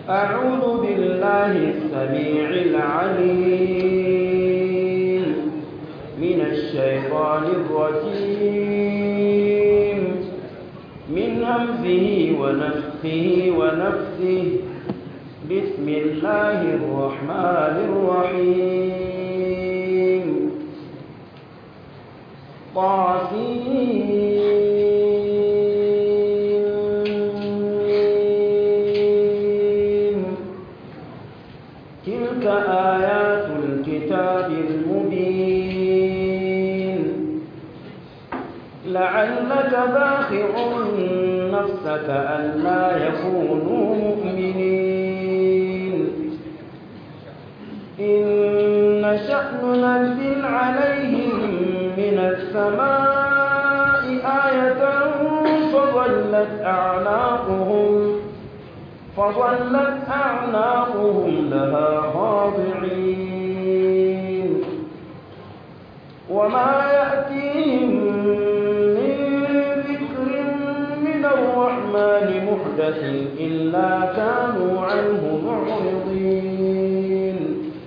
أعوذ بالله السميع العليم من الشيطان الرجيم من همزه ونفخه ونفسه بسم الله الرحمن الرحيم طاسين تلك آيات الكتاب المبين لعلك باخع نفسك ألا يكونوا مؤمنين إن شأن ننزل عليهم من السماء آية فظلت أعناقهم فظلت أعناقهم لها خاضعين وما يأتيهم من ذكر من الرحمن محدث إلا كانوا عنه معرضين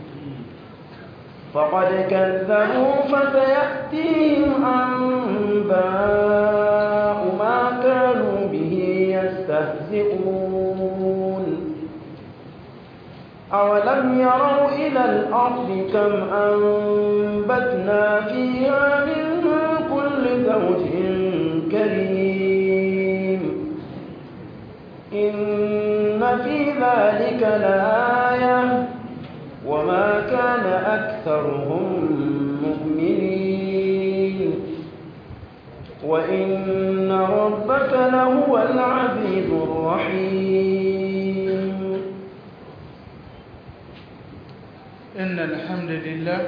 فقد كذبوا فسيأتيهم أنباء ما كانوا به يستهزئون أولم يروا إلى الأرض كم أنبتنا فيها من كل زوج كريم إن في ذلك لآية وما كان أكثرهم مؤمنين وإن ربك لهو العزيز الرحيم إن الحمد لله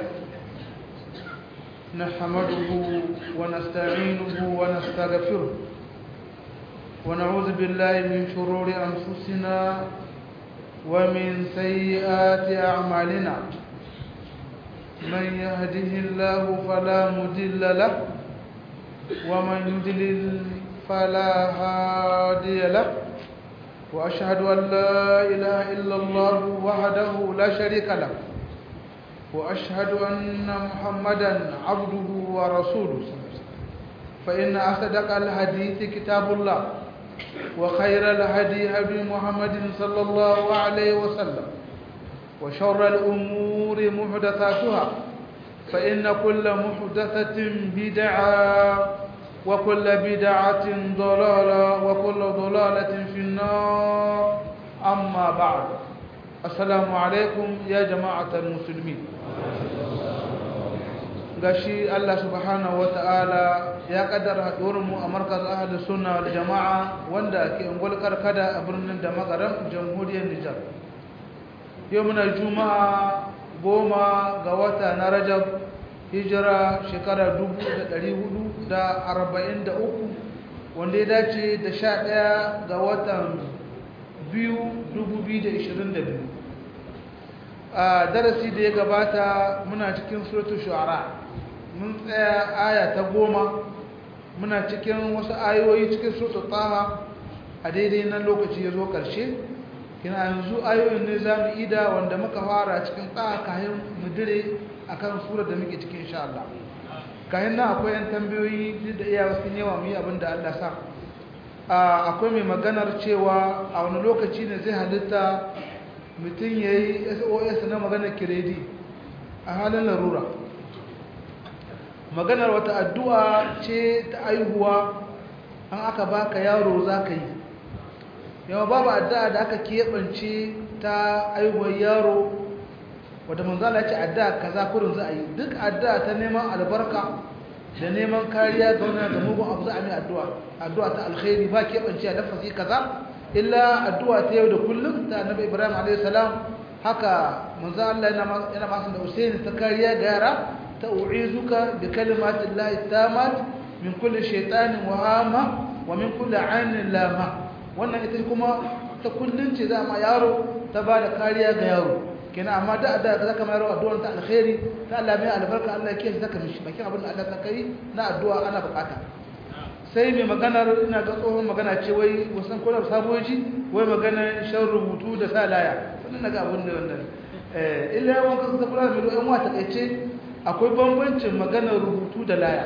نحمده ونستعينه ونستغفره ونعوذ بالله من شرور أنفسنا ومن سيئات أعمالنا من يهده الله فلا مضل له ومن يضلل فلا هادي له وأشهد أن لا إله إلا الله وحده لا شريك له وأشهد أن محمدا عبده ورسوله فإن أصدق الحديث كتاب الله وخير الهدي هدي محمد صلى الله عليه وسلم وشر الأمور محدثاتها فإن كل محدثة بدعة وكل بدعة ضلالة وكل ضلالة في النار أما بعد السلام عليكم يا جماعة المسلمين gashi Allah subhanahu ta'ala ya kaddara haɗuwarmu a markaz ahli sunna wal jama'a wanda ke ungwal karkada a birnin da magaran jamhuriyar Nijar yau muna juma'a goma ga wata na Rajab hijira shekara 1443 wanda ya dace da 11 ga watan 2022 a darasi da ya gabata muna cikin suratul shu'ara mun tsaya aya ta goma muna cikin wasu ayoyi cikin suratul taha a daidai nan lokaci ya zo ƙarshe kina yanzu ayoyin ne za mu ida wanda muka fara cikin taha kayan mudire a kan surar da muke cikin insha Allah kayan nan akwai yan tambayoyi duk da iya wasu yawa mu yi abin da Allah sa akwai mai maganar cewa a wani lokaci ne zai halitta mutum ya yi sos na maganar kiredi a halin larura maganar wata addu'a ce ta aihuwa an aka baka yaro za ka yi yawa babu addu'a da aka keɓance ta aihuwar yaro wadda manzala ce addu'a kaza kurin za a yi duk addu'a ta neman albarka da neman kariya ga wani da mugun abu za a mai addu'a addu'a ta alkhairi ba keɓance a dafasi kaza illa addu'a ta yau da kullum ta annabi ibrahim alayhi salam haka manzo Allah yana yana masu da usaini ta kariya ga yara ta u'izuka bi kalimati llahi tamat min kulli shaytanin wa hama wa min kulli ainin lama wannan ita kuma ta kullun ce za ma yaro ta ba da kariya ga yaro kenan amma da da zaka mai yaro addu'a ta alkhairi ta Allah mai albarka Allah ya kiyaye zaka mishi bakin abin da Allah ta kai na addu'a ana bukata sai mai maganar ina ga tsohon magana ce wai wasan kwanar saboji wai maganar shan rubutu da sa laya wannan naga abin da wannan illa yawan kasu ta kula da mai yan wata kaice akwai bambancin maganar rubutu da laya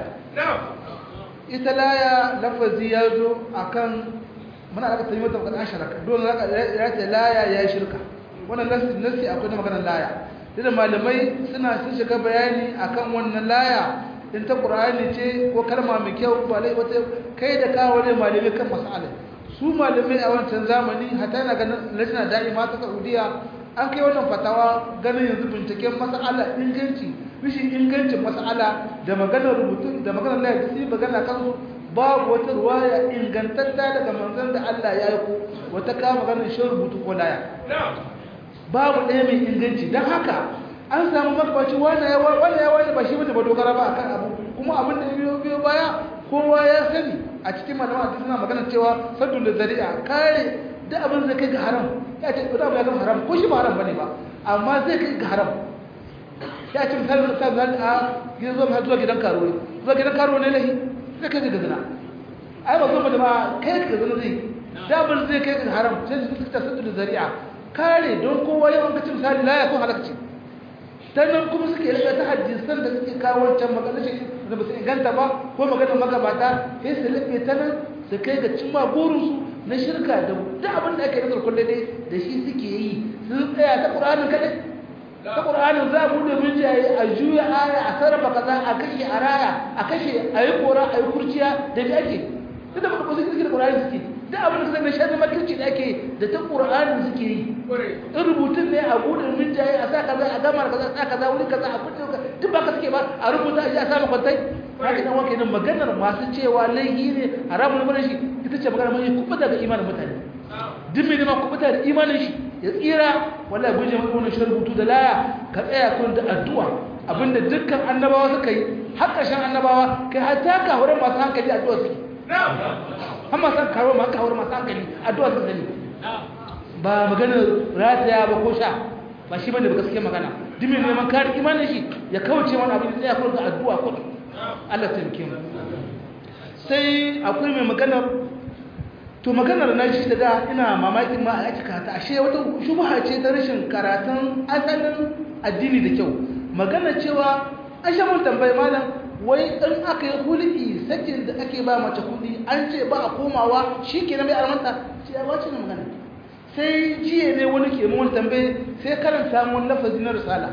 ita laya lafazi ya zo a kan muna aka tayi mata maganar shirka dole ya ce laya ya yi shirka wannan nasi akwai na maganar laya da malamai suna sun shiga bayani akan wannan laya in ta ƙura'ani ce ko kalma mai kyau ba lai wata kai da kawo ne malamai kan masala su malamai a wancan zamani hata yana ganin lajina da'ima ta saudiya an kai wannan fatawa ganin yanzu binciken masala inganci rishin ingancin masala da maganar rubutu da maganar laya su yi magana kansu babu wata ruwaya ingantatta daga manzon da Allah ya yi ko wata kama maganar shan rubutu ko laya babu ɗaya mai inganci don haka an samu magabaci wanda ya wanda ya wanda ba shi bane ba dogara ba akan abu kuma abin da biyo biyo baya kowa ya sani a cikin malama da suna magana cewa saddu da zari'a kare da abin zai kai ga haram ya ce da abu ya zama haram ko shi ba haram bane ba amma zai kai ga haram ya ce misali da sa a gidan zuwa zuwa gidan karuwa zuwa gidan karuwa ne lahi zai kai ga zina ai ba zuwa da ba kai ga zina zai da abin zai kai ga haram sai su ta saddu da zari'a kare don kowa yawan kacin misali la ya kun halakci sannan kuma suke rika ta hadisan da suke kawo wancan magana shi da ba su inganta ba ko maganar magabata sai su lafe ta nan su kai ga cimma burinsu na shirka da duk abin da ake nazar kulle dai da shi suke yi su tsaya ta ƙur'anin kaɗai ta ƙur'anin za a buɗe minjaye a juya aya a sarrafa kaza a kashe a raya a kashe a yi kora a yi kurciya da me ake duk da ba su kirki da ƙur'anin suke duk abin da suka shaɗi makirci da ake da ta ƙur'anin suke yi in rubutun ne a buɗe minjaye a sa kaza a gama kaza a sa kaza wuri kaza a buɗe duk ba ka suke ba a rubuta a ji a sa makwantai haka nan wanke nan maganar masu cewa laihi ne haramun ne shi ita ce maganar mai kubuta da imanin mutane duk mai neman kubuta da imanin shi ya tsira wallahi guje maka wannan shirin rubutu da laya ka tsaya kun da addu'a abinda dukkan annabawa suka yi har ƙarshen annabawa kai hatta kahuran masu hankali addu'a suke har masu kawo masu kawar masu hankali addu'a su sani ba maganar rataya ba ko sha ba shi bane ba gaske magana duk mai neman kare imanin shi ya kauce wani abin da tsaya kun da addu'a kun Allah taimake mu sai akwai mai maganar to maganar na shi da da ina mamakin ma a cika ta ashe wata shubha ce ta rashin karatun asalin addini da kyau magana cewa ashe mun tambayi malam wai in aka yi hulki sakin da ake ba mace kudi an ce ba a komawa shi ke na mai armanta ce ya wace na magana sai jiya ne wani ke mun tambaye sai karanta mun lafazi na risala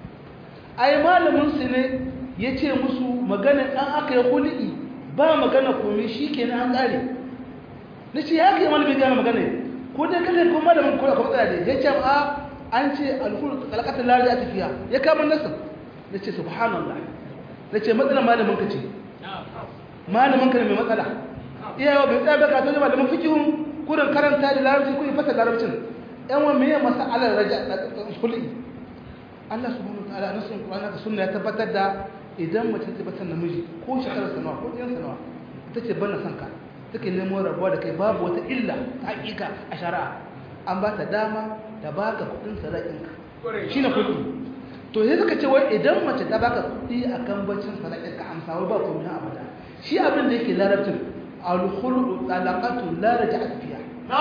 ai malamin su ne ya ce musu magana an aka yi hulki ba magana komai shi ke na an ƙare na ce ya kai malamin gane magana ko dai kalle ko malamin ko kuma tsaya da ya ce a an ce alhul kalakatar lari a tafiya ya kama nasa na ce subhanallah na ce matsala malamin ka ce malamin ka ne mai matsala iyawa bai tsaya bai kato ne malamin fikihun kurin karanta da larabci ko fasa larabcin yan wa meye masa alar raja a hulɗi Allah subhanahu wa ta'ala nasun Qur'ani da sunna ya tabbatar da idan mace ta bata namiji ko shekarar sanawa ko ɗiyan sanawa ita ce bana son ka take nemo rabuwa da kai babu wata illa ta hakika a shari'a an ba ta dama da baka kuɗin sadakinka shine kuɗi to sai suka ce wai idan mace ta baka kuɗi a kan bacin sadakinka amsa wai ba komai abada shi abin da yake larabcin al-khulu talaqatu la raj'at fiha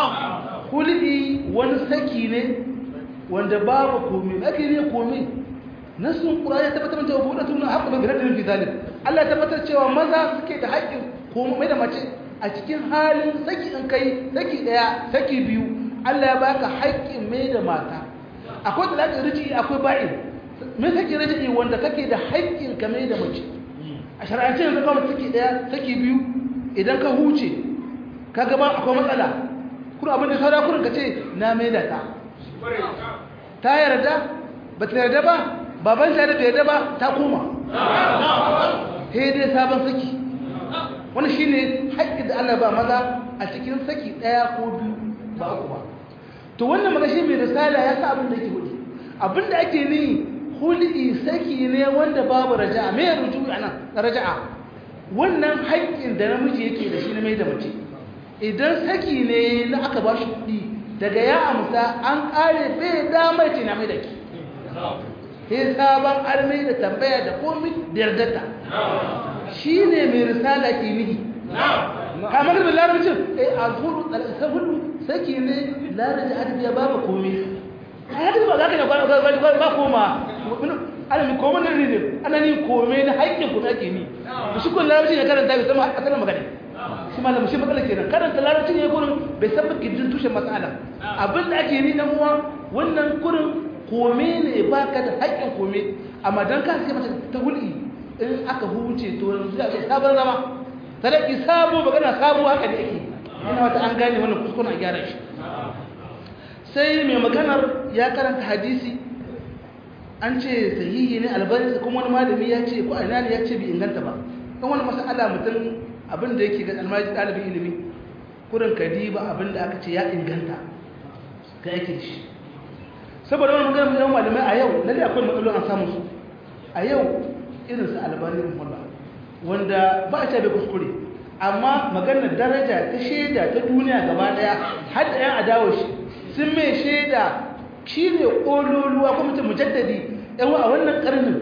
khul'i wani saki ne wanda babu komai ake ne komai nasun qur'ani ya tabbatar da wabudatu na haqqu bi gradin fi zalim Allah ya tabbatar cewa maza suke da haƙƙin komai da mace a cikin halin saki in kai saki daya saki biyu Allah ya baka haƙƙin mai da mata akwai talaqin riji akwai ba'in me saki riji wanda kake da haƙƙin ka mai da mace a shar'ance yanzu kawai saki daya saki biyu idan ka huce ka gaba akwai matsala kuma abin da saura kurin ka ce na mai da ta ta yarda ba ta yarda ba baban ta yarda yarda ba ta koma sai dai sabon saki wani shi ne haƙƙi da Allah ba maza a cikin saki ɗaya ko biyu ba uku ba to wannan magashi mai risala ya sa abin da ke hudu abin da ake ni hulɗi saki ne wanda babu raja'a me ruju a nan raja'a wannan haƙƙin da namiji yake da shi na mai da mace idan saki ne na aka ba shi kuɗi daga ya amsa an ƙare bai damar ce na mai da ki sai sabon armai da tambaya da komi da yardata shi ne mai risala ke nihi kamar da larabcin eh a zuru ta hudu saki ne larabci adabi ya babu komai a yadda ba za ka ne ba koma alami komai na rizin ana ni komai na haƙƙin kuma ake ni da shi kun larabci ne karanta bai sama asalin magana shi ma lamushin matsala kenan karanta larabci ne kurin bai san gidin tushen matsala abin da ake ni dan uwa wannan kurin komai ne ba ka da haƙƙin komai amma don ka sai mace ta hulɗi in aka huce to yanzu ya sabon zama sadaki sabo magana sabo haka ne yake ina wata an gane wannan kuskuren a gyara shi sai mai maganar ya karanta hadisi an ce sahihi ne albani kuma wani malami ya ce ko ina ne ya ce bai inganta ba kan wani masala mutum abin da yake ga almaji ɗalibin ilimi kurin kadi ba abin da aka ce ya inganta ga yake shi saboda wani maganar yawan malamai a yau lalle akwai matsalolin an samu su a yau irin su albani rahimahullah wanda ba a ce bai kuskure amma maganar daraja ta shaida ta duniya gaba daya har da yan adawa shi sun mai shaida shi ne ƙololuwa kuma mutum mujaddadi yan a wannan ƙarnin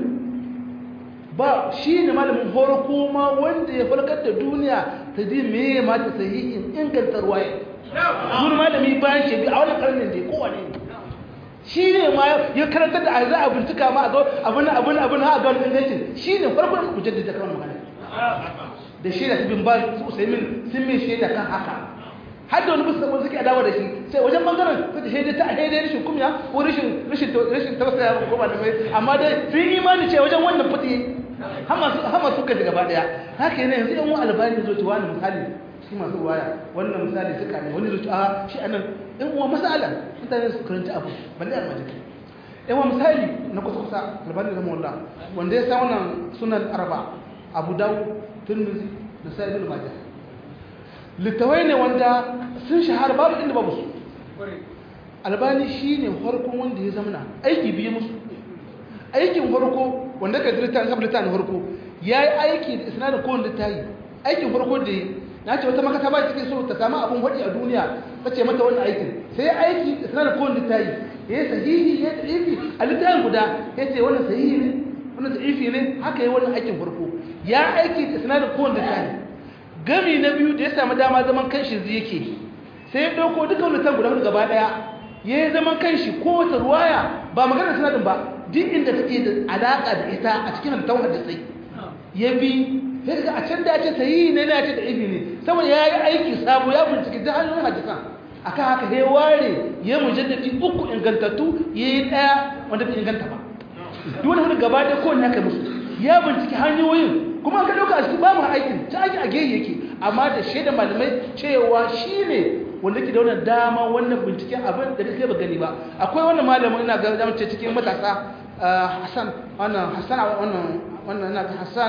ba shi ne malamin horo kuma wanda ya farkar da duniya ta ji me ma ta sahihin ingantar waye zuwa malami bayan shi a wannan ƙarnin da ya kowane ne shi ne ma ya karanta da a za a bincika ma a zo abin abin abin ha ga wani ingancin shi ne farkon mujaddadi kan magana da shaida ta bin ba su usaimin sun mai shaida kan haka har da wani bisa wanda suke adawa da shi sai wajen bangaren su da shaida ta shaida rashin kumya ko rashin rashin rashin tausaya ko ba da mai amma dai sun yi imani ce wajen wannan fiti hama su hama su ka gaba daya haka yana yanzu yan wani albani zo ci wani misali shi masu ruwaya wannan misali suka ne wani zo ci a shi anan in uwa masala mutane su karanta abu balle almajiri yan wa misali na kusa kusa albani da mawalla wanda ya sa wannan sunan arba abu dawo turmizi da sa ibn majah littawai ne wanda sun shahara babu inda babu su albani shine farkon wanda ya zamana aiki biyu musu aikin farko wanda ka dirta an sabta ne farko yayi aiki da isnadin ko wanda tayi aikin farko da na ce wata makata ba take so ta samu abun hadi a duniya tace mata wannan aikin sai aiki da isnadin ko wanda tayi yayi sahihi ya da'ifi a littafin guda yace wannan sahihi ne wannan da'ifi ne haka yayi wannan aikin farko ya aiki da sinadar kowanne tsari gami na biyu da ya samu dama zaman kanshi zai yake sai ya ɗauko duka wani tan guda hudu gaba ɗaya ya yi zaman kanshi kowace ruwaya ba magana sinadin ba duk inda take da alaƙa da ita a cikin halittar hadisai ya bi sai daga a can da ya ce sayi ne na ce da ibi ne saboda ya yi aiki sabo ya bincike da hannun hadisan akan haka ya ware ya mujaddadi uku ingantattu ya yi ɗaya wanda bai inganta ba duk wani hudu gaba ɗaya kowanne haka musu ya binciki hanyoyin kuma ka ɗauka a cikin babu aikin ta aiki a gehe yake amma da shaida malamai cewa shi ne wanda ke da wannan dama wannan binciken abin da kai ba gani ba akwai wannan malamin ina ga zama ce cikin matasa hassan wannan hassan wannan wannan ina ga hassan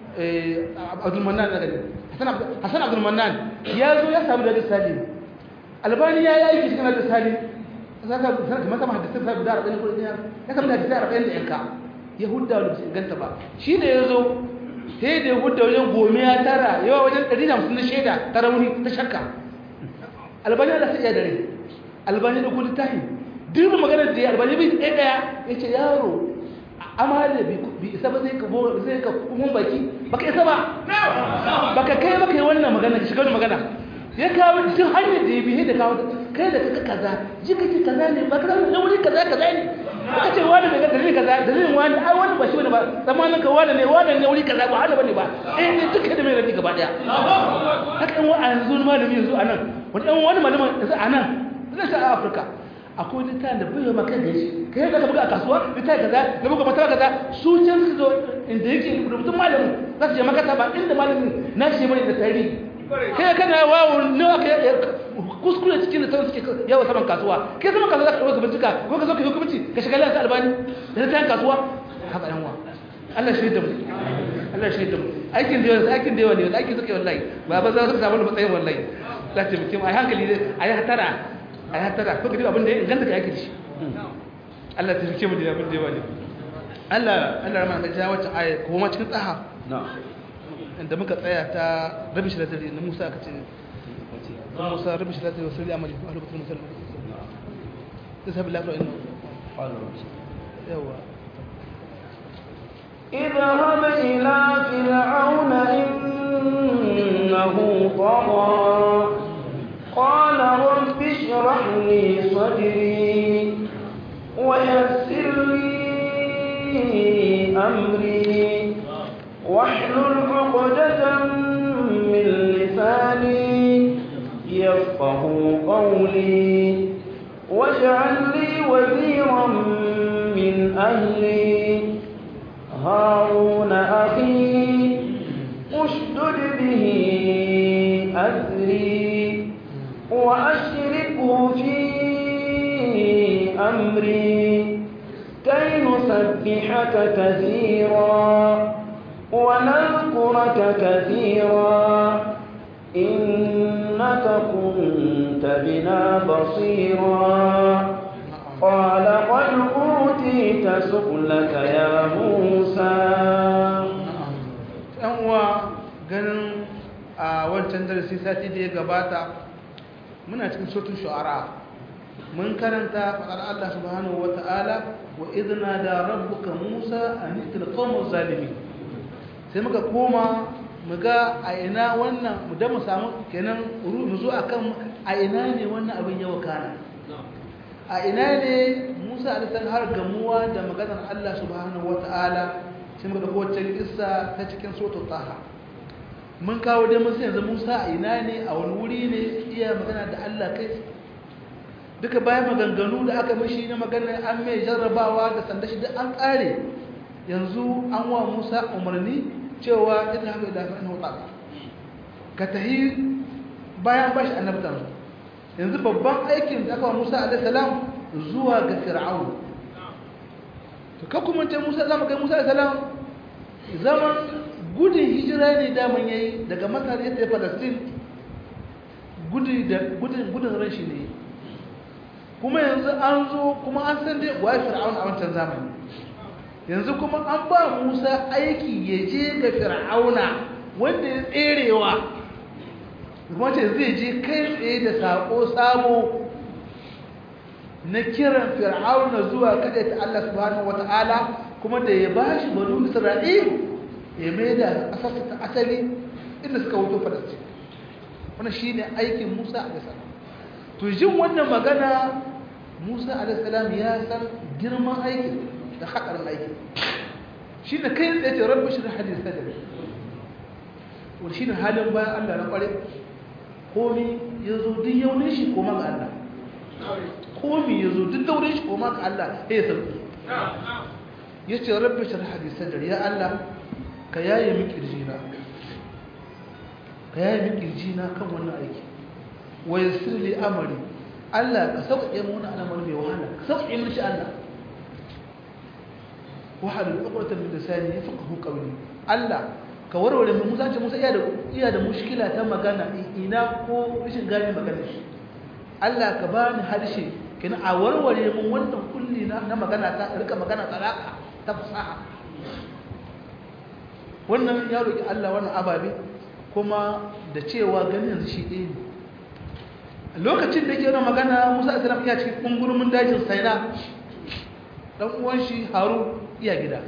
abdulmanan na gani hassan abdulmanan ya zo ya samu da salim albani ya yi aiki cikin da salim zaka kamar sama hadisin sa guda 40 ko ya samu da hadisi 40 da yanka ya hudda wani su inganta ba shi da ya zo sai da ya hudda wajen gome ya tara yawa wajen 150 na shaida ta rauni ta shakka albani da sai ya dare albani da kudi tahi duk maganar da ya albani bai ɗaya ɗaya ya ce yaro amale bi isa ba zai ka zai ka kuma baki baka isa ba baka kai baka yi wannan magana ka shiga wani magana ya kawo duk hanyar da ya bi da kawo kai da kaka kaza ji kake kaza ne ba kaza ne wuri kaza kaza ne ka ce wani daga dalilin kaza dalilin wani ai wani ba shi bane ba zamanin ka wani ne wani ne wuri kaza ba hana bane ba eh ne duka da mai rabi gaba daya haka in wani yanzu malami yanzu anan wani dan wani malami yanzu anan zai sa a Afirka akwai littafin da bai maka da shi kai da ka buga a kasuwa littafin kaza da buga mata kaza su can su zo inda yake rubutun malamin za su je makata ba inda malamin na shi bane da tarihi kai kana wawo ne aka kuskure cikin da sauran suke yawa saman kasuwa kai saman kasuwa za ka ɗauka bincika ko ka zo ka hukumci ka shiga lantar albani da ta kasuwa haka yan wa Allah shi da mu Allah shi da mu aikin da yawa aikin da yawa ne aikin suke wallahi ba ba za su samu matsayin wallahi za ta mutum ai hankali ai hatara ai hatara ko gidi abin da ya inganta ka aiki shi Allah ta rike mu da abin da yawa ne Allah Allah rahama da jawo ta aya ko ma cikin tsaha na'am inda muka tsaya ta rabi shi da dare na Musa aka ce Musa rabi shi da dare wasu amali a lokacin Musa da sabi lafiya ina yawa اذهب إلى فرعون إنه طغى قال رب اشرح لي صدري ويسر لي أمري واحلل عقدة من لساني يفقه قولي واجعل لي وزيرا من أهلي هارون أخي اشدد به أذري وأشركه في أمري كي نسبحك كثيرا ونذكرك كثيرا إنك كنت بنا بصيرا قال قد أوتيت سؤلك يا موسى uwa ganin a wancan darasi sati da ya gabata muna cikin sotun shu'ara mun karanta faɗar Allah subhanahu wa ta'ala wa idna da rabbuka Musa an itil qawmuz zalimin sai muka koma mu ga a ina wannan mu da mu samu kenan mu zo akan a ina ne wannan abin ya wakana a ina ne Musa alisan har gamuwa da maganar Allah subhanahu wa ta'ala sai muka dauko wacce kissa ta cikin suratul taha mun kawo dai mun sai yanzu Musa a ina ne a wani wuri ne iya magana da Allah kai duka bayan maganganu da aka mishi na maganar an mai jarrabawa da sanda shi duk an kare yanzu an wa Musa umarni cewa ita haka da fa'in hutsa ka tahi bayan bashi annabtan yanzu babban aikin da aka wa Musa alaihi salam zuwa ga Fir'aun to ka kuma ce Musa zama kai Musa alaihi salam zaman gudun hijira ne daman yayi daga Masar ya tafi Palestine gudun da gudun gudun rashi ne kuma yanzu an zo kuma an san dai wa Fir'aun a wancan zamani yanzu kuma an ba Musa aiki ya je ga Fir'auna wanda ya tserewa kuma ce zai je kai tsaye da sako sabo na kiran Fir'auna zuwa kada ta Allah subhanahu wata'ala kuma da ya bashi banu Isra'il ya mai da asasa ta asali inda suka wuto Falastin wannan shine aikin Musa alaihi salam to jin wannan magana Musa alaihi salam ya san girman aikin da haƙarin aiki shi ne kai tsaye ce rabbi shi da hadis sadari wani shi ne halin bayan allah na ƙware komi ya zo duk yaunin shi koma ga allah komi ya zo duk daurin shi koma ga allah ya yi sarki ya ce rabbi shi da hadis sadari ya allah ka yaye min ƙirjina ka yaye min ƙirjina kan wannan aiki wa yassir li amari allah ka sauƙaƙe mu wani al'amari mai wahala ka sauƙaƙe min shi allah wahalul uqratan min lisani yafqahu qawli Allah ka warware mu Musa ce Musa iya da iya da mushkila ta magana ina ko rashin gane magana shi Allah ka bani harshe kina a warware mun wannan kulli na, na magana ta rika magana talaka ta fasaha wannan ya roki Allah wannan ababe kuma da cewa ganin yanzu shi ɗaya ne lokacin da yake wannan magana Musa alaihi salam iya cikin kungurumin dajin Saina dan uwan shi Harun iya gida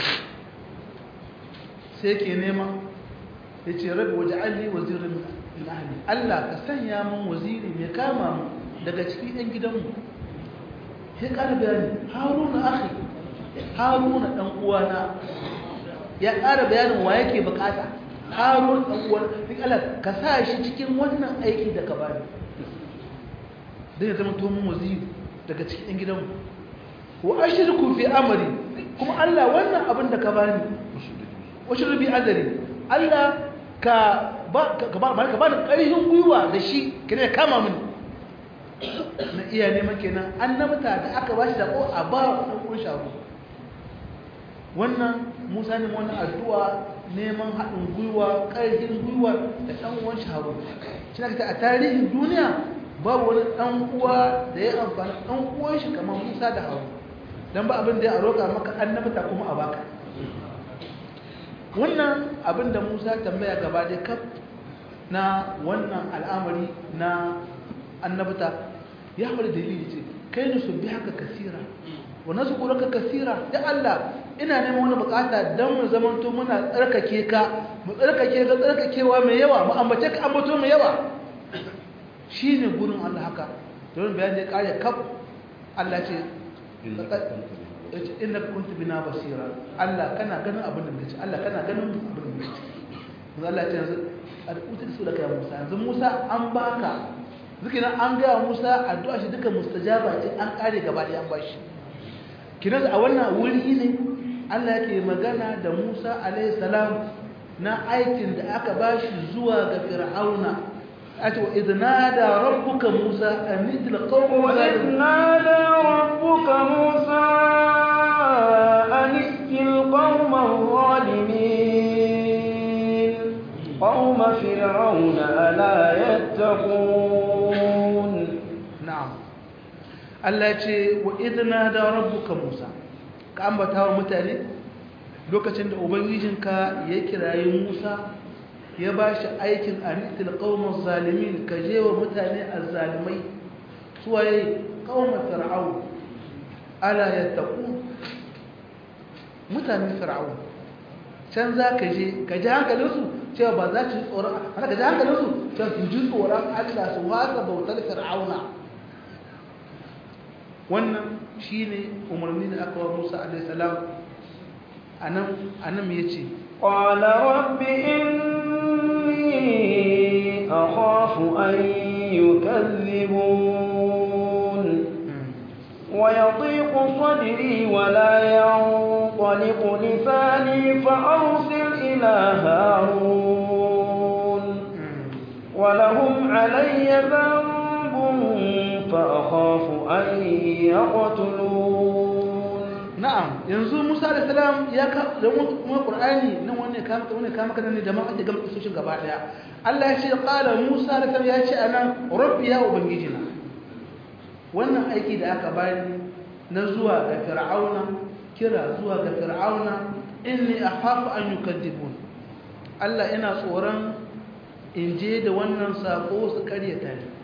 sai ke nema ya ce rabi waje alli wazirin min ahli Allah ka sanya min waziri mai kama mu daga cikin ɗan gidanmu sai ƙara bayani haruna akhi haruna ɗan uwana ya ƙara bayanin wa yake bukata haruna ɗan uwana duk Allah ka sa shi cikin wannan aiki da ka bani don ya zama tomin waziri daga cikin ɗan gidanmu wa ashirku fi amri kuma Allah wannan abin da ka bani washirku bi azari Allah ka ba ka ba ka bani ƙarfin gwiwa da shi kire kama mini na iya neman kenan annabta da aka bashi da ko a ba dan kun sharu wannan Musa ne wannan addu'a neman haɗin gwiwa ƙarfin gwiwa da ɗan uwan sharu shi ne a tarihin duniya babu wani ɗan uwa da ya amfani ɗan uwan shi kamar Musa da Harun don ba abin da ya roƙa maka annabta kuma a baka wannan abin da musa tambaya gaba da kaf na wannan al'amari na annabta ya haɓar dalili ce kai ne su bi haka kasira wa nazkuruka kaseera ya Allah ina neman wani bukata dan mu zamanto muna tsarkake ka mu tsarkake ka tsarkakewa mai yawa mu ambace ka ambato mai yawa shine gurin Allah haka don bayan da kare kaf Allah ce inna kuntu bina basira Allah kana ganin abin da muke Allah kana ganin abin da muke yanzu Allah ce yanzu al'utar su da kai Musa yanzu Musa an baka zikirin an gaya Musa addu'a shi duka mustajaba ce an kare gaba da an bashi kinan a wannan wuri ne Allah yake magana da Musa alayhi salam na aikin da aka bashi zuwa ga Fir'auna ato idnada rabbuka Musa an idil qawma وإذ نادى ربك موسى أن ائت القوم الظالمين قوم فرعون ألا يتقون na'am Allah ya ce wa idna da rabbuka Musa ka ambata wa mutane lokacin da ubangijinka ya kirayi Musa ya bashi aikin anitil qaumaz zalimin ka je wa mutane azzalimai suwaye qaumar fir'aun ala yattaqun mutanen fir'aun can za ka je ka ji hankalinsu cewa ba za su ji tsoron haka ka ji hankalinsu cewa su ji tsoron Allah su wasa bautar fir'auna wannan shine umarni da aka wa Musa alaihi salam anan anan me yace قال رب إني أخاف أن يكذبون ويضيق صدري ولا ينطلق لساني فأرسل إلى هارون ولهم علي ذنب فأخاف أن يقتلون na'am yanzu Musa alaihi salam ya ka da mu Qur'ani nan wanne ka maka wanne ka maka nan jama'a da gama isoshin gaba daya Allah ya ce qala Musa alaihi salam ya ce anan rabbi ya ubangijina wannan aiki da aka bani na zuwa ga fir'auna kira zuwa ga fir'auna inni akhafu an yukadibun Allah ina tsoron in je da wannan sako su karyata ni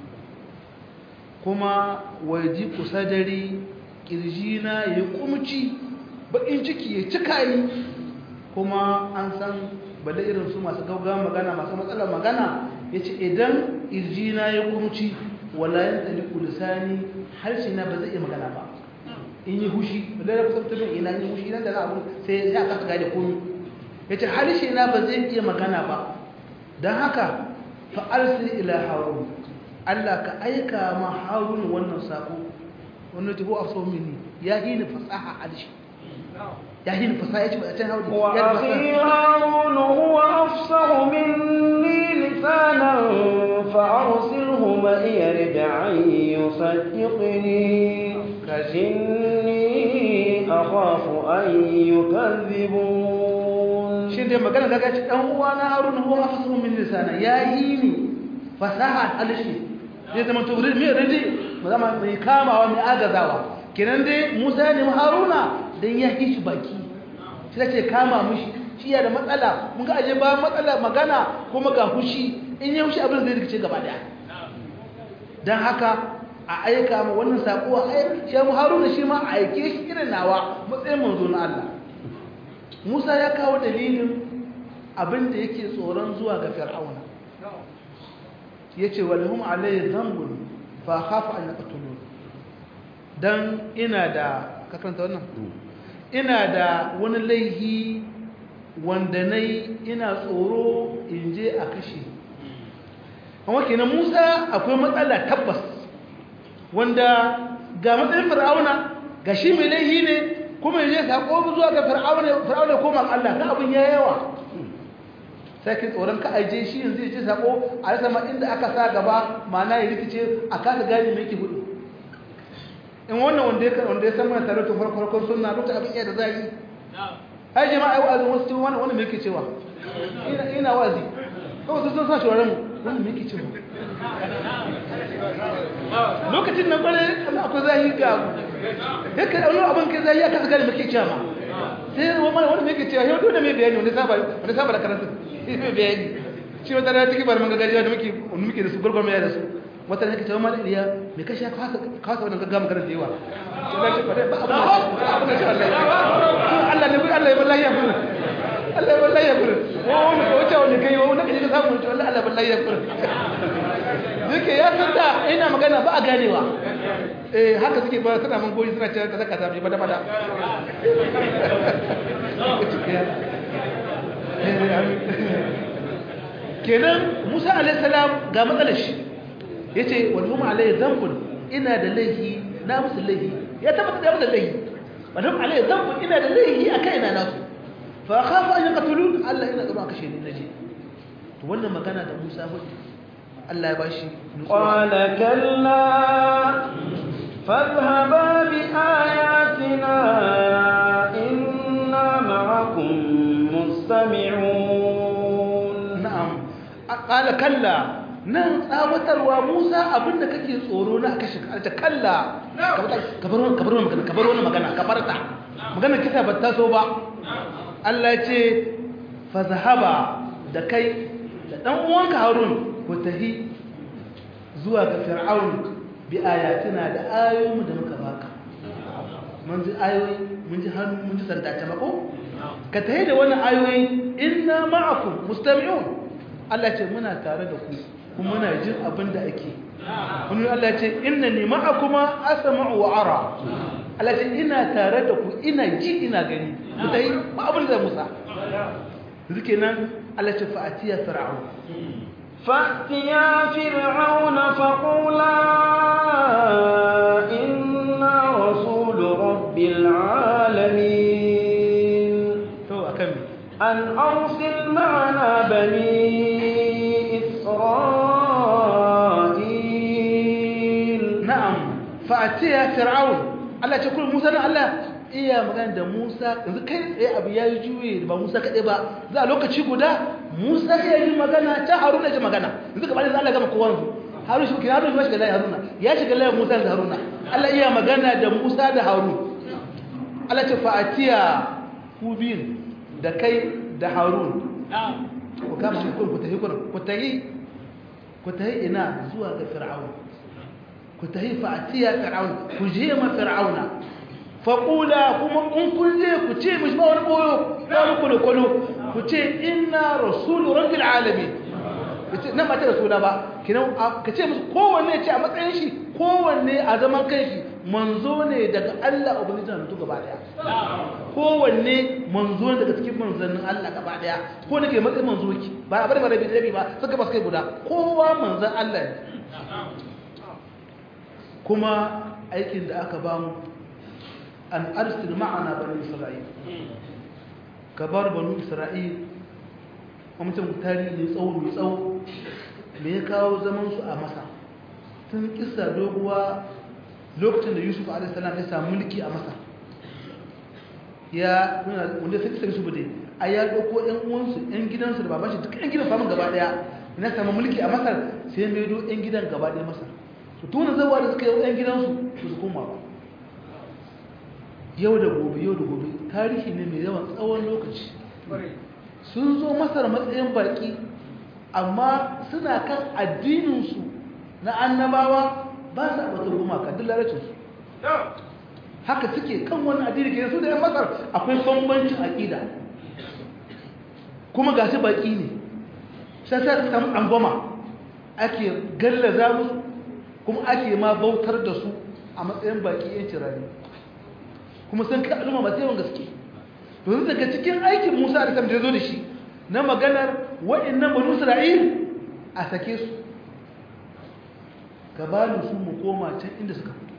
kuma waji kusadari kirjina ya kumci bakin ciki ya cika ni kuma an san bada irin su masu gaugawa magana masu matsalar magana yace idan kirjina ya kumci wala yantaliqu lisani harshe na ba zai iya magana ba in yi hushi da ya kusa tafi ina yi hushi nan da na abu sai ya kasa gane komi yace harshe na ba zai iya magana ba dan haka fa arsil ila harun Allah ka aika ma harun wannan sako wannan tafi a so mini ya yi ni fasaha harshe ya yi ni fasaha yace ba a can hauri وأخي هارون هو أفصح مني لسانا فأرسله معي رجعا يصدقني إني أخاف أن يكذبون shi dai magana daga ci dan uwa na Harun huwa afsahu min lisana yayi ni fasaha alshi zai zama to me rede ba zama mai kamawa mai agazawa kenan dai Musa ne Haruna dan ya yi shi baki shi ce kama mushi shi ya da matsala mun ga aje ba matsala magana kuma ga hushi in ya hushi abin zai rikice gaba daya dan haka a aika ma wannan sako a aika shi Haruna shi ma a aike shi irin nawa matsayin manzo na Allah Musa ya kawo dalilin abin da yake tsoron zuwa ga Fir'auna. Yace walhum alayhi dhanbun fa khafu an yaqtulun. Dan ina da ka karanta wannan? Ina da wani laihi wanda nayi ina tsoro in je a kashe. Amma kenan Musa akwai matsala tabbas wanda ga matsayin Fir'auna ga shi mai laihi ne kuma yaje sako zuwa ga fir'auna fir'auna koma ga Allah da abin ya yawa sai kin tsoron ka aje shi yanzu yaje sako a rasa ma inda aka sa gaba ma'ana ya rikice a kasa gane me yake gudu in wannan wanda ya wanda ya san mana tare da farko farkon sunna lokacin abin iya da zai ai jama'a ai wa'azi wasu cewa wannan me yake cewa ina ina wa'azi kawai sun sa shawaran mu wannan me yake cewa lokacin nan bare Allah akwai zahiri ga yake wani abin kai zai ya kasa gane muke cewa ma sai wani wani muke cewa yau dole mai bayani wani saba wani saba da karatu mai bayani shi wata rana cikin barman gagajiya da muke muke da su gurgur mai da su wata ne kace ma Iliya me kashi ka kasa kasa wannan gaggawa magana da yawa sai ce ba ba abu abu ne Allah Allah ne Allah ya wallahi ya furu Allah ya wallahi ya furu ko wani ko wace wani kai wani kaje ka samu wallahi Allah wallahi ya furu duke ya san da ina magana ba a ganewa eh haka suke ba suna man goyi suna cewa kaza kaza bai bada bada kenan Musa alaihi salam ga matsalar shi yace wal hum alaihi dhanbun ina da laifi na musu laifi ya tabbata da musu laifi wal hum alaihi dhanbun ina da laifi akai ina nasu fa khafu an yaqtulun Allah ina gaba kashe ni naje to wannan magana da Musa hudu Allah ya bashi qala kalla fadhhaba bi ayatina inna ma'akum mustami'un na'am qala kalla nan tsawatarwa Musa abinda kake tsoro na kashe ta kalla kabar wannan kabar wannan magana kabar wannan magana kabarta magana kisa ba ta so ba Allah ya ce fazhaba da kai da dan uwanka Harun ku tahi zuwa ga Fir'aun bi ayatina da ayoyin da muka baka mun ji ayoyi mun ji hannu mun ji sanda ta mako ka tahi da wannan ayoyi inna ma'akum mustami'un Allah ce muna tare da ku kuma muna jin abin da ake wani Allah ce innani ma'akuma asma'u wa ara Allah ce ina tare da ku ina ji ina gani ku tahi ba abin da Musa zuke nan Allah ce fa'atiya fir'aun فأتيا فرعون فقولا إنا رسول رب العالمين to akan me أن أرسل معنا بني إسرائيل na'am fa'atiya fir'aun Allah ce kullu Musa na Allah iya magana da Musa yanzu kai tsaye abu ya yi juye ba Musa kaɗai ba za a lokaci guda Musa ya yi magana ta Haruna ya ji magana yanzu gaba da Allah gama kowa yanzu Harun shi kira Harun shi shiga layi Haruna ya shiga layi Musa da Haruna Allah iya magana da Musa da Harun Allah ce fa'atiya ku biyun da kai da Harun ku kama shi kun ku tafi kun ku tafi ku tafi ina zuwa ga Fir'aun ku tafi fa'atiya Fir'aun ku je ma Fir'auna faƙula kuma in kun je ku ce mishi ba wani ɓoyo ba wani kwalo-kwalo ku ce ina rasulu rabbil alami nan ba ta rasula ba kinan ka ce musu kowanne ce a matsayin shi kowanne a zaman kan shi manzo ne daga Allah ubangiji na mutu gaba daya kowanne manzo ne daga cikin manzannin Allah gaba daya ko nake matsayin manzo ki ba a bari marabi rabi ba suka ba su kai guda kowa manzan Allah ne kuma aikin da aka bamu an arsil ma'ana bani isra'il ka bar banu isra'il mutum tarihi ne tsawo mai tsawo me ya kawo zaman su a masa tun kisa doguwa lokacin da yusuf a.s. ya samu mulki a masa ya wanda sai kisa yusuf dai a ya ɗauko ‘yan uwansu ‘yan gidansu da babashi duk ‘yan gidan famin gaba ɗaya ina samu mulki a masar sai mai do ‘yan gidan gaba ɗaya masar su tuna zawa da suka yi ‘yan gidansu su koma ba yau da gobe yau da gobe tarihi ne mai yawan tsawon lokaci sun zo masar matsayin baki amma suna kan addininsu na annabawa ba su abatar gumaka duk lalacinsu haka suke kan wani addini ke su da yan masar akwai bambancin aƙida kuma ga su baki ne sai sai su samu angoma ake gallaza musu kuma ake ma bautar da su a matsayin baki yanci rani kuma sun kai al'umma masu yawan gaske domin daga cikin aikin musa da ya zo da shi na maganar waɗannan banu isra'il a sake su gabanin su mu koma can inda suka fito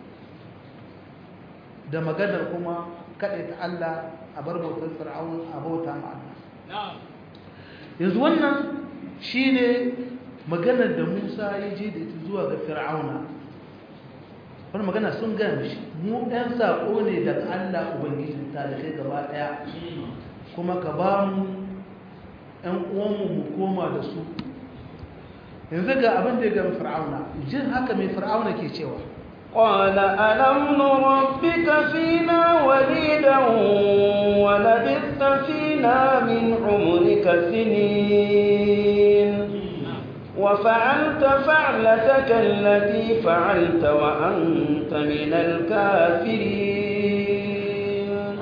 da maganar kuma kaɗai ta Allah a bar bautar fir'aun a bauta ma Allah yanzu wannan shine maganar da Musa ya je da ita zuwa ga fir'auna wani magana sun gaya mishi mu ɗan saƙo ne daga Allah Ubangiji ta da kai gaba ɗaya kuma ka ba mu ‘yan uwanmu mu koma da su yanzu ga abin da ya gami fir'auna jin haka mai fir'auna ke cewa قال ألم نربك فينا وليدا ولبثت فينا من عمرك سنين وفعلت فعلتك التي فعلت وأنت من الكافرين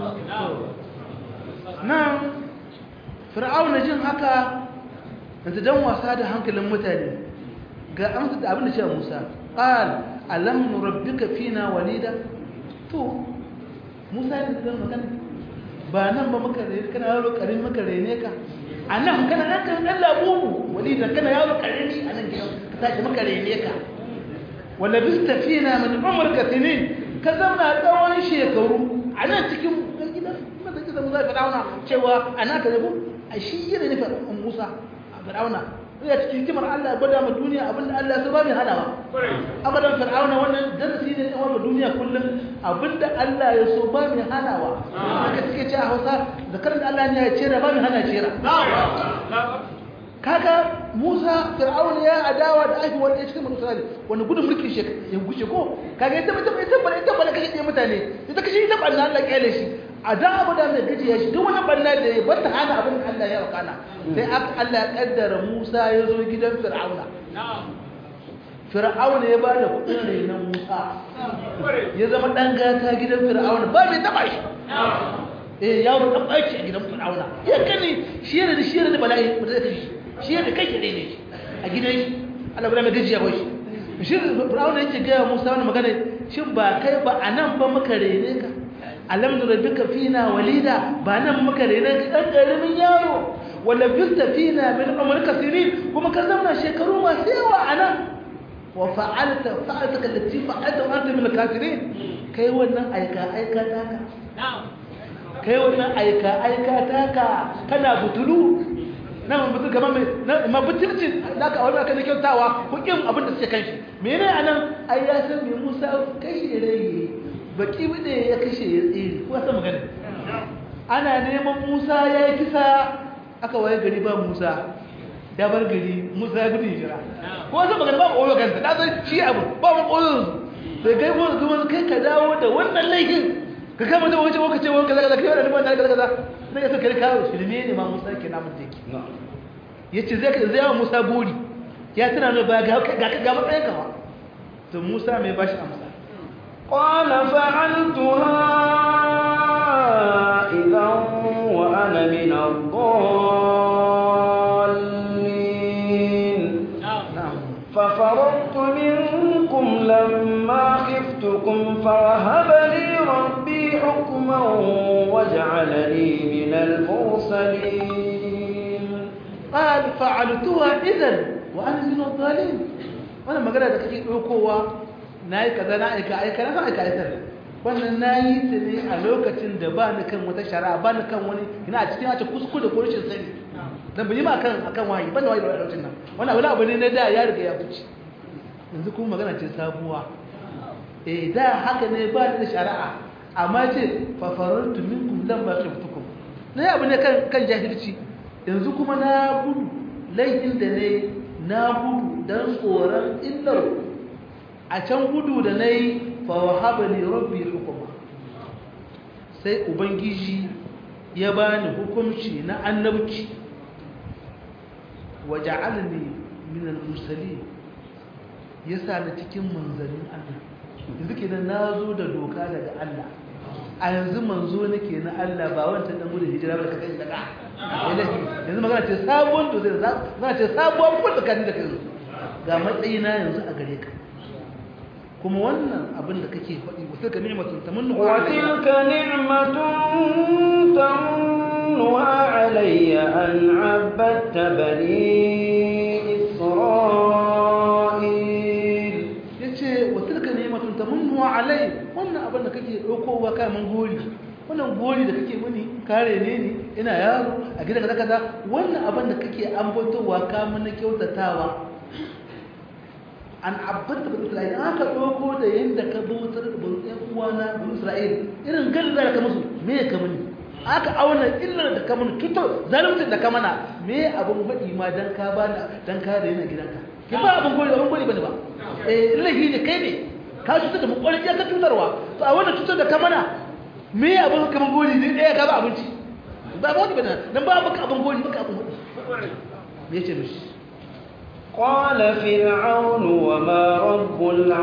nan fir'auna jin haka yanzu dan wasa da hankalin mutane ga amsa da abin da cewa Musa qal alam nurabbika fina walida to Musa ne da magana ba nan ba muka rene kana yaro karin muka rene ka anan kana nan kan dan labubu walida kana yaro karimi anan gidan ka tashi muka rene ka wala bista fina min umrika sinin ka zauna tsawon shekaru anan cikin gidan da kisa Musa Fir'auna cewa ana ka zabo a shi yana nufin Musa a Fir'auna ya cikin hikimar Allah gwada ma duniya abinda Allah ya so ba mai hanawa abadan Fir'auna wannan darasi ne tsawon ma duniya kullum abinda Allah ya so ba mai hanawa haka suke ce a Hausa zakarin da Allah ne ya cera ba mai hana cera kaga Musa Fir'auna ya adawa da aiki wanda ya cikin Musa wanda gudun mulkin shi ya gushe ko kaga ita ita ita bala ita bala kashe mutane ita kashe ita banna Allah kyale shi a da abu da mai gajiya shi duk wani banna da ya bata hana abin da Allah ya wakana sai Allah ya kaddara Musa ya zo gidan Fir'auna Fir'auna ya ba da kudin renon Musa ya zama dan gata gidan Fir'auna ba mai taba shi eh yaro dan baki a gidan Fir'auna ya kani shi ne shi ne bala'i ba zai kashi shi ne kai ke ne a gidan shi Allah ba mai gajiya ba shi shi Fir'auna yake ga Musa wannan magana shin ba kai ba anan ba muka rene ka alam nurabbika fina walida ba nan muka rene ka dan karamin yaro wala bista fina min umrika sinin kuma ka zama shekaru masu yawa anan wa fa'alta fa'altaka allati fa'alta wa anta min al-kafirin kai wannan aika aika taka kai wannan aika aika taka kana butulu nan mutum kamar mai ma butulci naka wani aka kyautawa hukin abin da suke kanshi menene anan ai ya san me Musa kai rai baki bude ya kashe ya tsere ko ta magana ana neman Musa ya yi kisa aka waye gari ba Musa ya bar gari Musa ya gudu jira ko ta magana ba koyo kansa da san shi abu ba mu koyo sai kai ko kuma kai ka dawo da wannan laifin ka kama da wace waka ce waka kaza kai wannan ban kaza kaza sai ya saka kawo shirme ne ma Musa ke namun take yace zai ka zai Musa buri ya tana ne ba ga ga ga matsayin ka ba to Musa mai bashi amsa قال فعلتها إذا وأنا من الضالين ففررت منكم لما خفتكم فوهب لي ربي حكما وجعلني من المرسلين قال فعلتها إذا وأنا من الضالين وأنا ما قلت لك أوكوا na yi kaza na aika aika na san aika aikar wannan na yi ta ne a lokacin da ba ni kan wata shari'a ba ni kan wani ina a cikin wace kuskure ko rashin sani dan bi ma kan akan wahayi ban da wahayi da lokacin nan wannan wani abu ne na da ya riga ya fice yanzu kuma magana ce sabuwa eh da haka ne ba ni da shari'a amma ce fa farartu minkum lam ba khiftukum na abu ne kan kan jahilci yanzu kuma na gudu laifin da ne na gudu dan tsoron illar a can gudu da na yi fawahaba ne rabbi hukuma sai ubangiji ya bani hukunci na annabci waje alini minan musali ya sa na cikin manzannin allah yanzu ke na zo da doka daga allah a yanzu manzo nake na allah ba wancan dan gudun hijira ba da kakai daga yanzu magana ce sabuwar to zai za ce sabuwar kuma tsakanin da kai ga matsayina yanzu a gare ka kuma wannan abin da kake faɗi wata ka ni'matun tamannu وتلك نعمة تمنها علي أن عبدت بني إسرائيل yace wa tilka ni'matun tamannu alai wannan abin da kake daukowa kai mun gori wannan gori da kake muni kare ne ni ina yaro a gidan kaza kaza wannan abin da kake ambatowa ka mun kyautatawa an abbata bin isra'il aka ɗauko da yadda ka bautar da bin ɗan uwana bin isra'il irin ganin da ka musu me ka muni aka auna illar da ka muni tuto zalunci da ka mana me abin faɗi ma dan ka ba dan ka da yana gidanka ki ba abin gori abin gori bane ba eh lahi ne kai ne ka cutar da mu kwarin ya ka cutarwa to a wannan cutar da ka mana me abin kaman gori ne ɗaya ka ba abinci ba ba wani bane dan ba baka abin gori baka abin gori me yace mishi قال فرعون وما رب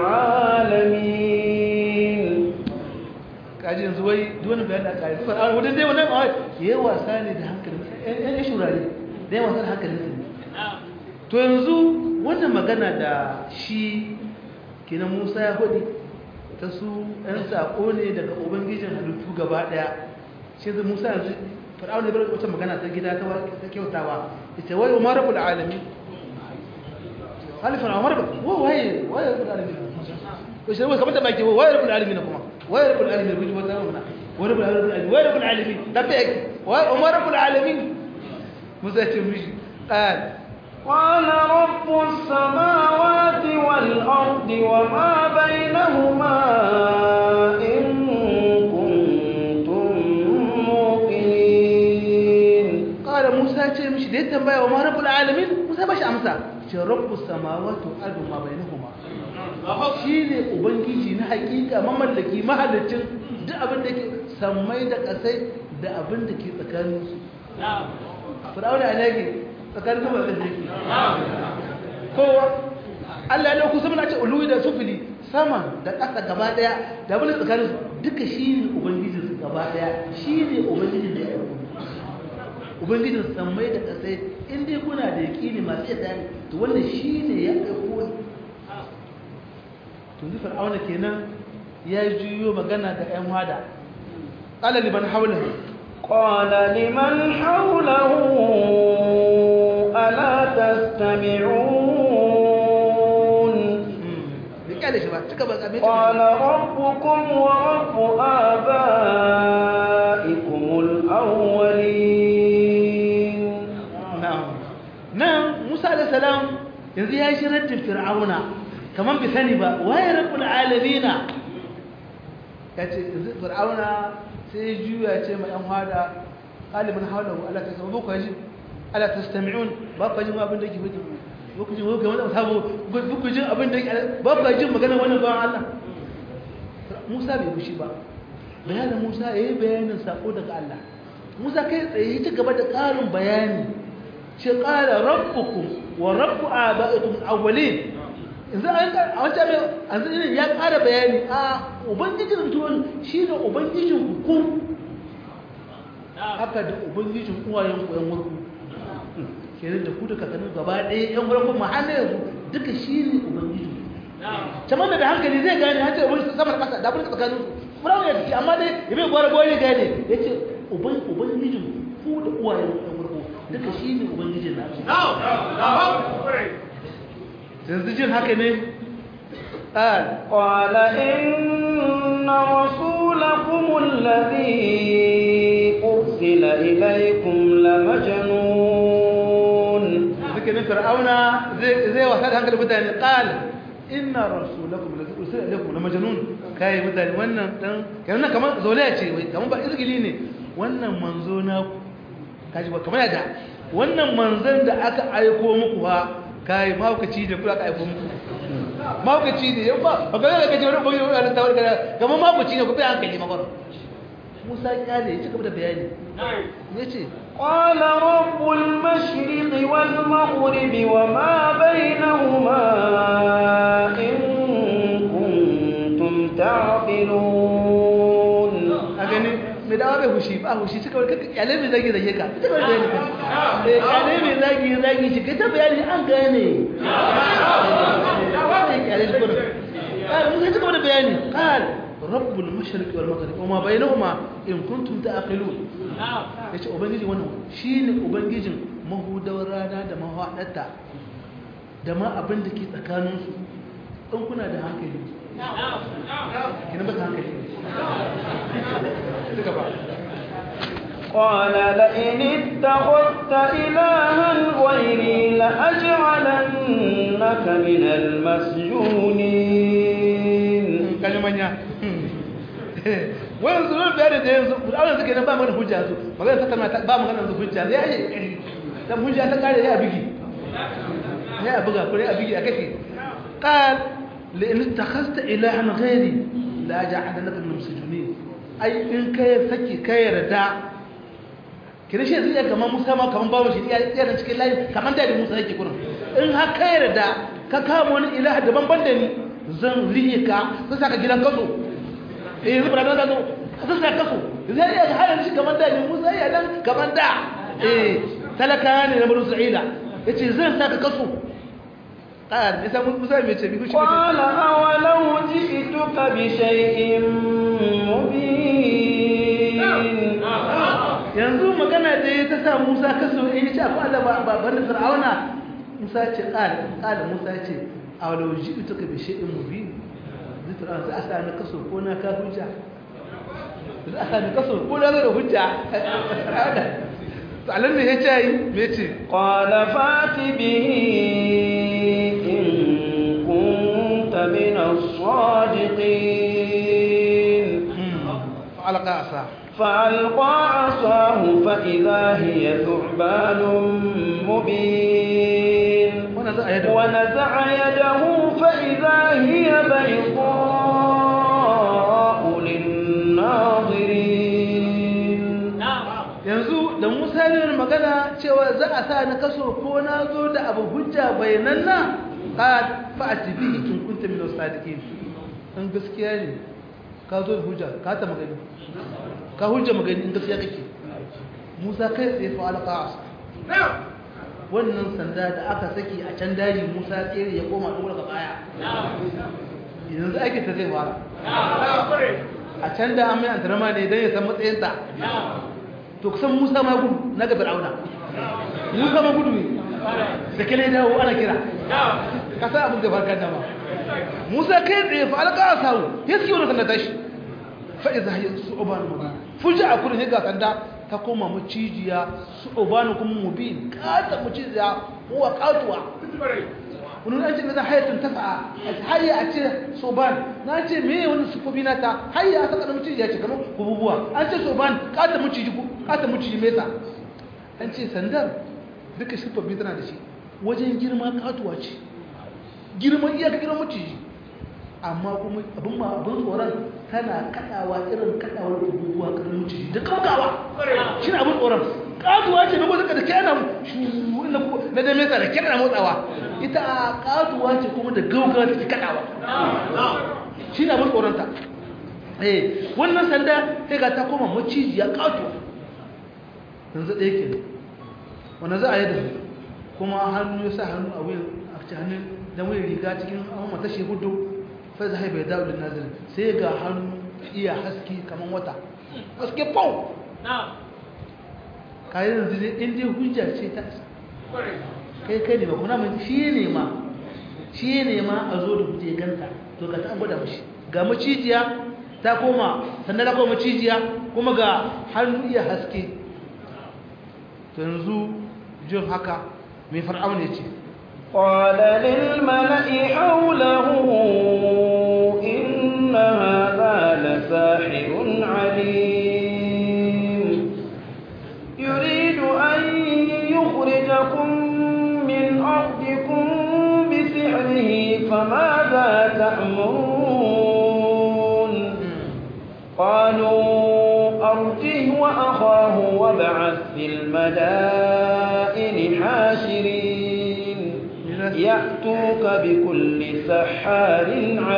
العالمين kaji yanzu wai duwani bayan da aka yi zuwa a wadda dai wannan awai ya yi wasa ne da hankalin ya shurare da ya wasa da hankalin su to yanzu wannan magana da shi kenan musa ya hudu ta su yan sako ne daga ubangijin halittu gaba daya shi zai musa yanzu fir'aun ne bar wata magana ta gida ta kyautawa ita wai umar rabbul alamin halifin umar wa waye waye rabbul alamin ko shi wai kamar da baki waye rabbul alamin kuma waye rabbul alamin kuji wata mana waye rabbul alamin waye rabbul alamin da ta yake waye umar rabbul alamin musa ce mishi qal قال رب السماوات والأرض وما بينهما إن كنتم موقنين قال موسى ce mishi da ya tambaya wa rabbul alamin musa bashi amsa ce rabbus samawati wal ardi ma bainahuma shine ubangiji na hakika mamallaki mahallicin duk abin da ke sammai da kasai da abin da ke tsakanin su fir'auna ne yake tsakanin sama da yake kowa Allah ya dauko sama na ce uluwi da sufili sama da ƙasa gaba daya da abin da tsakanin su duka shine ubangijin su gaba daya shine ubangijin da ya dauko ubangijin sammai da ƙasai in dai kuna da yaƙini masu yadda ne to wanda shi ne ya ɗauko ne to zufar auna kenan ya juyo magana da ‘yan wada ƙala liman haula قال لمن حوله ألا تستمعون da ƙyale shi ba cika ba abin قال ربكم ورب آبائكم الأولين nan musa da salam yanzu ya shi raddin fir'auna kamar bi sani ba waye rabbul alamina ya ce yanzu fir'auna sai juya ce ma yan hada qalibun hawlahu ala tasawwu ko ji ala tastami'un ba ku jin abin da yake fadi ba ku jin wani wani sabo ba ku jin abin da yake ba ku jin magana wannan ba Allah Musa bai bushi ba bayanin Musa yayi bayanin sako daga Allah Musa kai tsaye ta gaba da ƙarin bayani ce ƙara rabbukum wa rabbu aba'ikum awwalin yanzu an a wancan mai an zai ya ƙara bayani a ubangijin mutuwan shi ne ubangijin ku haka da ubangijin uwayen ku yan wurku kenan da ku da kakannin gaba ɗaya yan wurku ma har yanzu duka shi ne ubangijin kamar da hankali zai gane har ce ubangijin sama da ƙasa da abin da tsakanin su furawa ya ce amma dai ya bai gwara gwara gane ya ce ubangijin ku da uwayen ku yan wurku duka shi ne ubangijin na yanzu jin haka ne قال إن رسولكم الذي أرسل إليكم لمجنون zikirin fir'auna zai wasa da hankali mutane qal inna rasulakum la ursila ilaykum la majnun kai mutane wannan dan kai wannan kamar zolaya ce wai kamar ba izgili ne wannan manzo na kaji ba kamar da wannan manzon da aka aiko muku fa kai maukaci da kula aka aiko muku maukaci ne yau ba ba ga da kace wani boye wani tawar kada kamar maukaci ne ku bi hankali magana Musa ya ne ya ci gaba da bayani yace قال رب المشرق والمغرب وما بينهما إن كنتم تعقلون a gani mai dawa bai hushi ba hushi suka wani kaka kyale mai zagi zage ka ita kawai bayani ka eh kyale mai zagi zagi shi kai ta bayani an gane kyale shi kuma kar mun ci gaba da bayani kal rabbul mashriq wal maghrib wa ma bainahuma in kuntum ta'qilun yace ubangiji wannan shine ubangijin mahudawar rana da mahadarta da ma abin da ke tsakanin su in kuna da hankali kina ba hankali duka ba قال لئن اتخذت إلها غيري لأجعلنك من المسجونين kalmanya wayan zuwa bayani da yanzu Allah suke nan ba magana hujja su magana ta kalma ba magana yanzu hujja ya yi dan hujja ta kare ya bigi ya buga ko ya bigi a kake qal la in takhasta ilahan ghairi la ja'alnaka min musjunin ai in kai saki kai yarda kira shi zai kamar musa ma kamar babu shi iya da cikin layi kamar da musa yake kurin in har ka yarda ka kama wani ilaha daban ban da ni zan rihe ka zan saka gidan kaso eh yanzu ba da kaso zan saka kaso zai iya ga halin shi kamar da ni musa ya dan kamar da eh talaka ne na banu sa'ila yace zan saka kaso قال إذا موسى ميتي بيقول قال أولو جئتك بشيء مبين yanzu magana da ya ta sa Musa kaso in ce akwai Allah ba ban Fir'auna Musa ce qala qala Musa ce awalau ji'tuka bi shay'in mubin zai Fir'auna za a sa ni kaso ko na ka hujja za a sa ni kaso ko na da hujja to Allah ne ya ce me ce qala fati bihi من الصادقين فألقى عصاه فألقى عصاه فإذا هي ثعبان مبين ونزع يده, ونزع يده فإذا هي بيضاء للناظرين yanzu da Musa ne magana cewa za a sa na kaso ko na zo da abu hujja bayanan nan qad fa'ati bihi in kunta min as-sadiqin in gaskiya ne ka zo da hujja ka ta magani ka hujja magani in gaskiya kake Musa kai tsaye fa alqas wannan sanda da aka saki a can daji Musa tsere ya koma dole ga baya yanzu ake ta zai fara a can da an mai antarama ne dan ya san matsayinta to kusan Musa ma gudu na ga Fir'auna Musa ma gudu ne da kale dawo ana kira ka san abin da farkar da ma Musa kai tsaye fa alƙa sawu ya suke wani sanda tashi fa iza hiya su'ban mubin fuja a kurin ga sanda ta koma macijiya su'ban kuma mubin kata macijiya huwa qatuwa wani an ce me za hayatun tafa'a hayya a ce soban na ce me wani sufofi na ta hayya a saka macijiya ce kamar kububuwa an ce soban kata maciji kata maciji mesa an ce sandar duka sufofi tana da shi wajen girma katuwa ce girman iyaka girman maciji amma kuma abin ma abin tsoron tana kadawa irin kadawar abubuwa karin maciji da kaukawa shi ne abin tsoron katuwa ce na gwazaka da kyana na da mesa da kyana motsawa ita a katuwa ce kuma da gaugawa take kadawa shi ne abin tsoronta eh wannan sanda sai ga ta koma maciji ya katuwa yanzu ɗaya ke wanda za a yi da kuma hannu ya sa hannu a wuyan a cikin hannun da wuyan riga cikin an mata shi hudu sai zai bai dawo da nazirin sai ga hannu iya haske kamar wata haske pau kayan yanzu dai in dai hujja ce ta kai kai ne ba kuna mai shi ne ma shi ne ma a zo da hujja ya ganta to ka ta gwada mashi ga macijiya ta koma sannan ta koma macijiya kuma ga hannu iya haske to yanzu jin haka mai far'aun ya ce قال للملأ حوله إن هذا لساحر عليم يريد أن يخرجكم من أرضكم بسحره فماذا تأمرون قالوا أرجه وأخاه وابعث في المدائن حاشرين يأتوك بكل سحار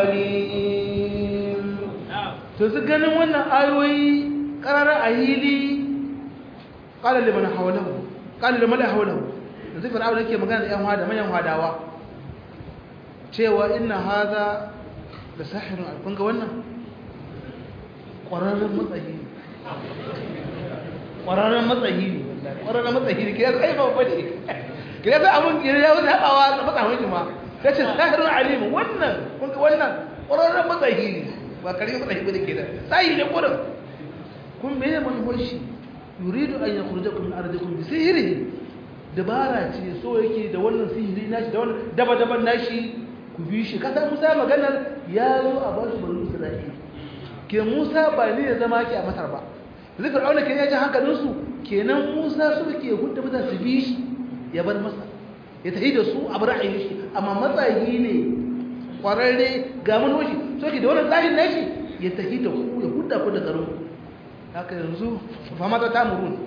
عليم to su ganin wannan ayoyi karara a hili kala liman hawlahu kala liman hawlahu yanzu fir'auna yake magana da yan hada manyan hadawa cewa inna hadha la sahirun kun ga wannan ƙwararren matsayi ne ƙwararren matsayi ne ƙwararren matsayi ne kira sai ba bane kira sai abun kira ya wuce haɓawa da matsayin shi ma ta ce sahirun alimu wannan kun ga wannan ƙwararren matsayi ne ba karfi matsayi bane ke da sai ne ƙurin kun me ne manufar shi yuridu an yakhrujakum min ardikum bi sihrihi dabara ce so yake da wannan sihiri nashi da wannan daba daban nashi ku bi shi kasa Musa maganar ya zo a ba su banu Isra'ila ke Musa ba ne ya zama ki a Masar ba zai Fir'auna ke ya ji hankalinsu kenan Musa su ke hudda mutane su bi shi ya bar masa ya tafi da su a bar ra'ayin shi amma matsayi ne kwararre ga manoshi so ke da wannan tsarin nashi ya tafi da ku ya hudda ku da garin haka yanzu fa mata ta murun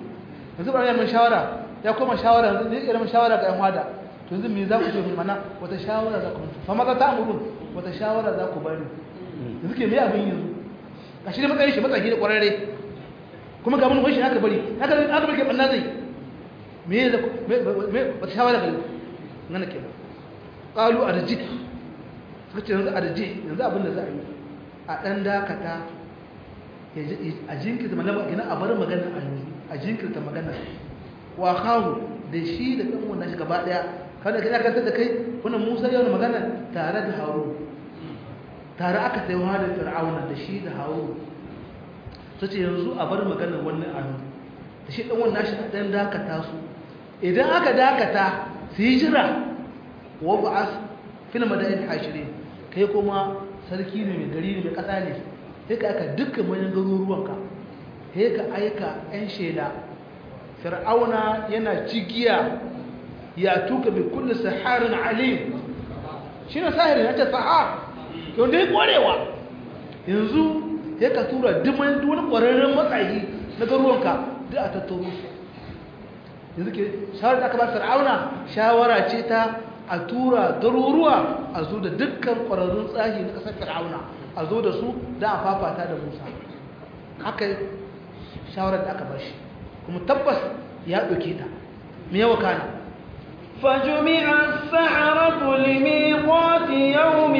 yanzu bari mun shawara ya koma shawara yanzu ne irin shawara ga yan wada to yanzu me za ku ce mun mana wata shawara za ku fa maza ta amurun wata shawara za ku bari yanzu ke me abin yanzu gashi da matsayin shi matsayi da kwararre kuma ga mun wai shi aka bari haka aka bari ke banna zai me da me wata shawara ga nan ke qalu arji suka ce yanzu arji yanzu abin da za a yi a dan dakata a jinkirta magana ina a bar magana a yanzu a jinkirta magana wa kawo da shi da ɗan wannan shi gaba ɗaya kada ka kantar da kai wannan musa yau da magana tare da haru tare aka sai wa da fir'auna da shi da haru ta ce yanzu a bar magana wannan a yanzu da shi ɗan wannan shi ɗan dakata su idan aka dakata su yi jira wa ba'as fil madain hashirin kai kuma sarki ne mai gari ne mai ƙasa ne sai ka aka dukkan manyan garuruwanka sai ka aika 'yan shela fir'auna yana cigiya ya tuka bi kulli saharin alim shi ne sahirin ya ce sahar yau da ya kwarewa yanzu sai ka tura diman wani kwararren matsayi na garuruwanka duk a tattaro su yanzu ke shawarar da aka ba fir'auna shawara ce ta a tura garuruwa a zo da dukkan kwararrun tsahi na ƙasar fir'auna a zo da su da a fafata da musa haka shawarar da aka ba shi kuma tabbas ya ɗauke ta me yawa kana فجمع السحرة لميقات يوم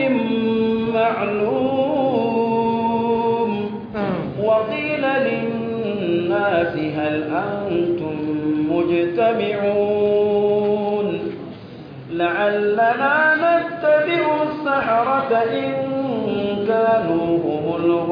معلوم وقيل للناس هل أنتم مجتمعون لعلنا نتبع السحرة إن كانوا هم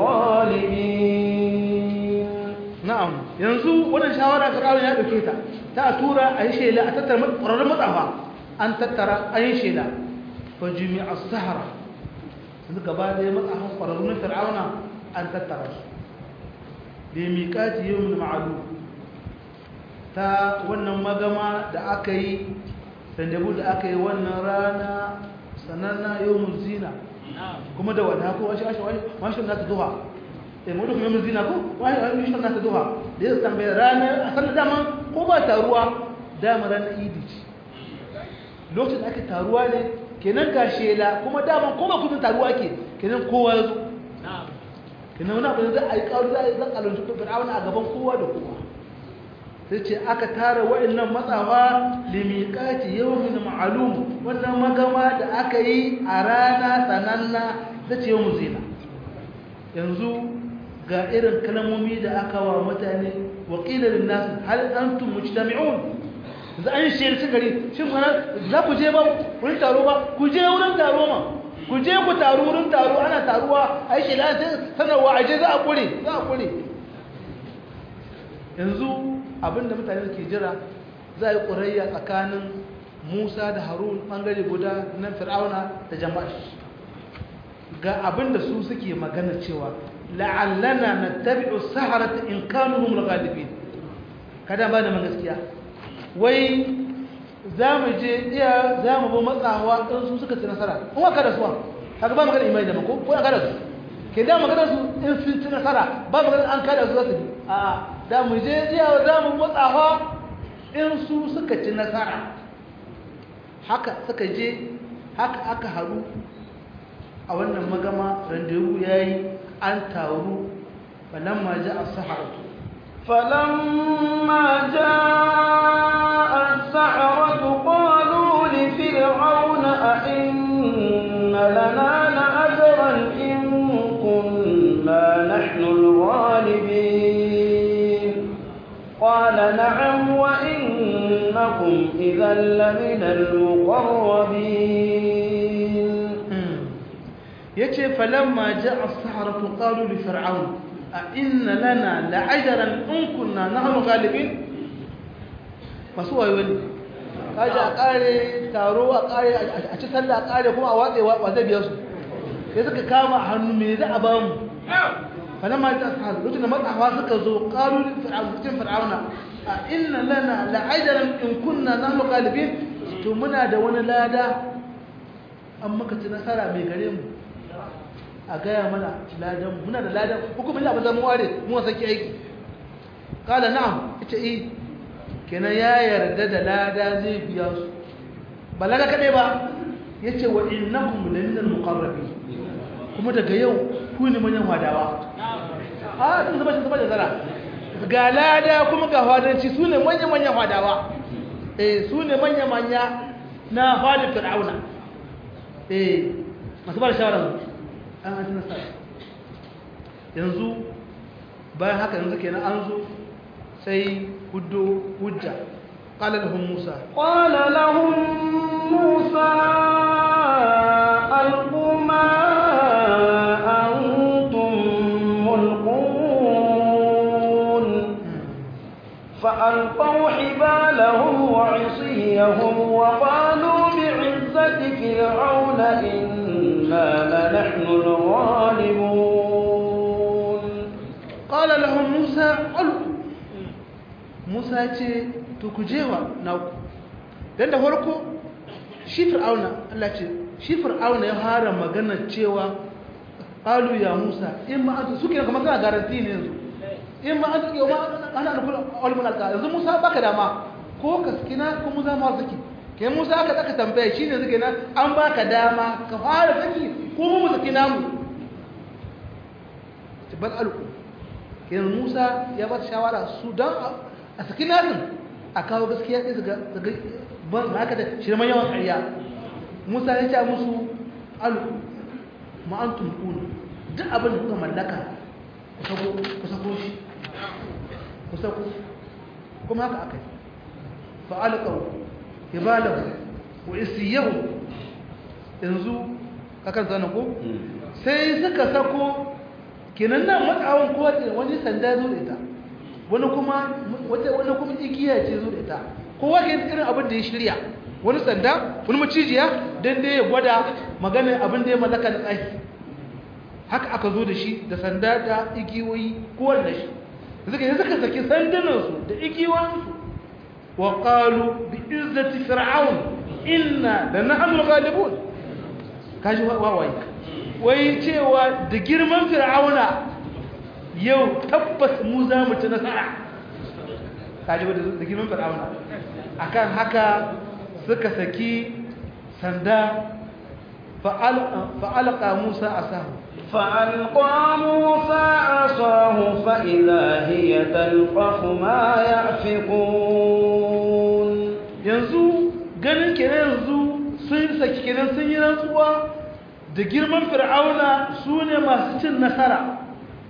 الغالبين na'am yanzu wannan shawara Fir'aun ya dauke ta ta tura a yi shela a tattara ƙwararrun matsafa an tattara a yi shela fa jumi'a sahara yanzu gaba da ya matsafan ƙwararrun Fir'auna an tattara su da miƙati yawmin ma'alu ta wannan magama da aka yi randebu da aka yi wannan rana sananna yawmin zina kuma da wata ko washi washi washi na ta duha sai mu duk mai zina ko wai wai shi na ta duha da ya tambaye ranar a sanar dama ko ba taruwa dama ranar idi ce lokacin ake taruwa ne kenan ga shela kuma dama ko ba kudin taruwa ke kenan kowa ya zo kenan wani abu da za a yi kawo za a yi zan kalonci ko fir'auna a gaban kowa da kowa sai ce aka tara wa'annan matsawa limiqati yawmin ma'lum wannan magama da aka yi a rana sananna da ce yawmin zina yanzu ga irin kalmomi da aka wa mutane wa qila lin nas hal antum mujtami'un za an shi shi gari shin mana za ku je ba wurin taro ba ku je wurin taro ma ku je ku taro wurin taro ana taruwa ai shi la sanarwa aje za a kure za a kure yanzu abinda mutane ke jira za a yi ƙurayya tsakanin musa da harun ɓangare guda na fir'auna da jama'a ga abinda su suke magana cewa la'allana na tabi'u saharata in kanu hum galibi kada ba da gaskiya wai za mu je iya za mu bi matsawa ɗin su suka ci nasara in wa kada suwa haka ba magana imani da mako ko ya kada su ke da magana su in sun ci nasara ba magana an kada su za su bi a'a da mu je jiya za mu matsawa in su suka ci nasara haka suka je haka aka haru a wannan magama randewu ya yi an taru falamma ja a saharatu فلما جاء السحرة قالوا لفرعون أئن لنا لأجرا إن كنا نحن الغالبين قال نعم وإنكم إذا لمن المقربين yace falamma ja'a as-saharatu qalu li fir'aun a inna lana la'ajran in kunna nahnu ghalibin masu wayo ne kaje a kare taro a kare a ci sallah a kare kuma a watse wa zai biya su sai suka kama a hannu me za a ba mu falamma ja'a as-saharatu lokacin da matsawa suka zo qalu li fir'aun cikin fir'auna a inna lana la'ajran in kunna nahnu ghalibin to muna da wani lada an maka ci nasara mai gare mu a gaya mana ladan muna da ladan hukumin abin zama ware mu wasa ki aiki kala na'am ita yi kenan ya yarda da lada zai biya su ba lada kaɗai ba ya ce wa innakum laminal muqarrabi kuma daga yau ku ne manyan wadawa a sun zama shi zama da zara ga lada kuma ga fadanci su ne manya-manyan wadawa eh su ne manya-manya na fadin fir'auna eh masu ba da shawarar an hanci nasara yanzu bayan haka yanzu kenan an zo sai hudu hujja قال لهم موسى قال لهم موسى ألقوا ما أنتم ملقون فألقوا حبالهم وعصيهم وقالوا بعزة فرعون إنا لنحن الغالبون قال لهم موسى ألقوا موسى ce to ku jewa naku dan da farko shi fir'auna Allah ce shi fir'auna ya fara magana cewa qalu ya Musa in ma anta suke kamar kana garanti ne yanzu in ma anta yau ma ana da kullu ulumul alqa yanzu Musa baka dama ko ka skina ko Musa ma saki kai Musa aka daka tambaye shine zuke nan an baka dama ka fara saki ko mu sakina mu bal alqu yanzu Musa ya ba shawara su dan a sakina din a kawo gaskiya sai su ga ban haka da shirman yawan ƙarya musa ya ce musu alu ma'antum kuna duk abin da kuka mallaka ku sako shi ku sako kuma haka aka yi fa'alƙau ibalahu wa isiyahu yanzu kakan zana ko sai suka sako kenan nan matsawon kowa wani sanda zo da ita wani kuma wata wani kuma igiya ce zo da ita kowa ke irin abin da ya shirya wani sanda wani macijiya dan dai ya gwada maganar abin da ya mallaka da tsaki haka aka zo da shi da sanda da igiyoyi kowanne da shi suka yi suka saki sandunansu da igiyoyinsu wa qalu bi izzati fir'aun inna lanahnu ghalibun kaji wawaye wai cewa da girman fir'auna yau tabbas mu za mu ci nasara kaji da girman fir'auna akan haka suka saki sanda fa'alqa musa asahu فألقى موسى عصاه فإذا هي تلقف ما يأفكون yanzu ganin kenan yanzu sun saki kenan sun yi rantsuwa da girman fir'auna su ne masu cin nasara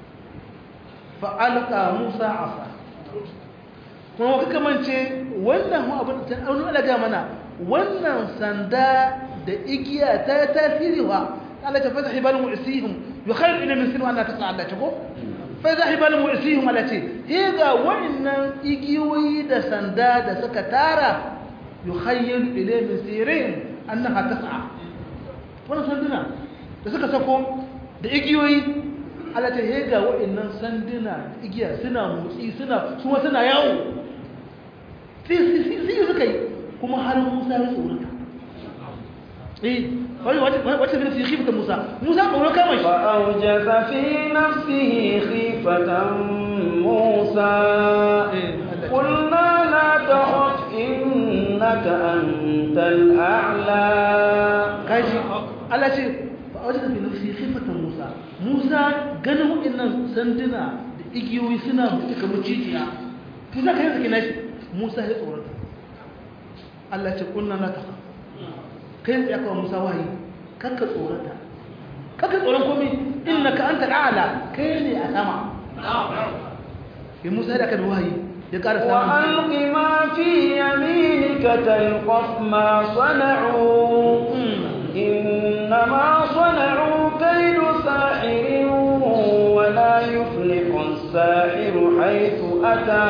fa'alƙa musa asa kuma kuka kamance wannan abin da ta alaga mana wannan sanda da igiya ta tasiri wa Allah ta fasa hibalin mu'isihim yi khairu ina min sinu ana ta Allah ta ko fasa hibalin mu'isihim Allah ce he ga wa'annan igiyoyi da sanda da suka tara yi khairu ila min sirin annaha tas'a wannan sanduna da suka sako da igiyoyi Allah ta he ga wa'annan sanduna igiya suna motsi suna kuma suna yawo sai suka yi kuma har Musa ya tsorata eh wani wata bin fi khifatan Musa Musa tsoro kama shi فأوجس في نفسه خيفة موسى قلنا لا تخف إنك أنت الأعلى kaji Allah ce fa wata fi nafsi khifatan Musa Musa ganin waɗannan sanduna da igiyoyi suna mutu kamar jijiya Musa kai zaki nashi Musa ya tsorata Allah ce kunna la ta kai tsaye kawai Musa wahayi kakka tsorata kakka tsoron komai innaka anta al'ala kai ne a sama ya Musa da kan wahayi ya ƙara samun وألق ما في يمينك تلقف ما صنعوا إنما صنعوا كيد ساحر ولا يفلح الساحر حيث أتى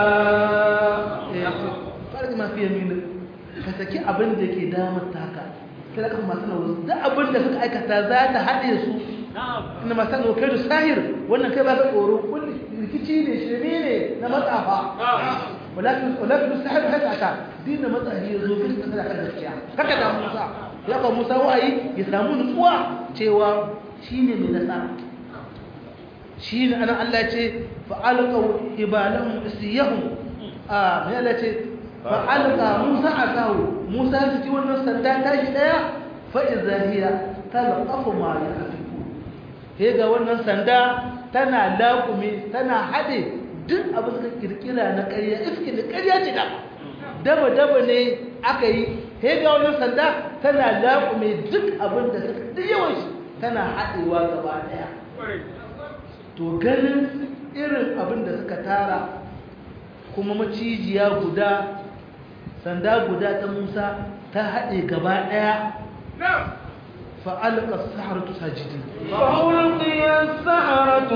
ƙarfi mafi yamini ka saki abin da ke damar taka sai da kan masu nauyi da abin da suka aikata za ta haɗe su inda masu nauyi kai da sahir wannan kai ba ka tsoro kulli rikici ne shirme ne na matsafa walakin sahir haka ta dina matsahi ya zo bin kasa kan gaskiya haka da musa ya ka musa wa'ayi ya samu nutsuwa cewa shi ne mai nasara shi ne ana Allah ce fa'alƙau ibalan isiyahun a mai Allah ce fa alqa musa asahu musa ya ci wannan sanda tashi daya fa idza hiya talqafu ma yafiku he ga wannan sanda tana laƙume tana hade duk abin da kirkira na ƙarya iski da ƙarya ce da daba daba ne aka yi he ga wannan sanda tana laƙume duk abin da suka duk yawan shi tana haɗewa gaba ɗaya to ganin irin abin da suka tara kuma macijiya guda sanda guda ta musa ta haɗe gaba ɗaya fa'alƙa saharatu sajidi فألقي السحرة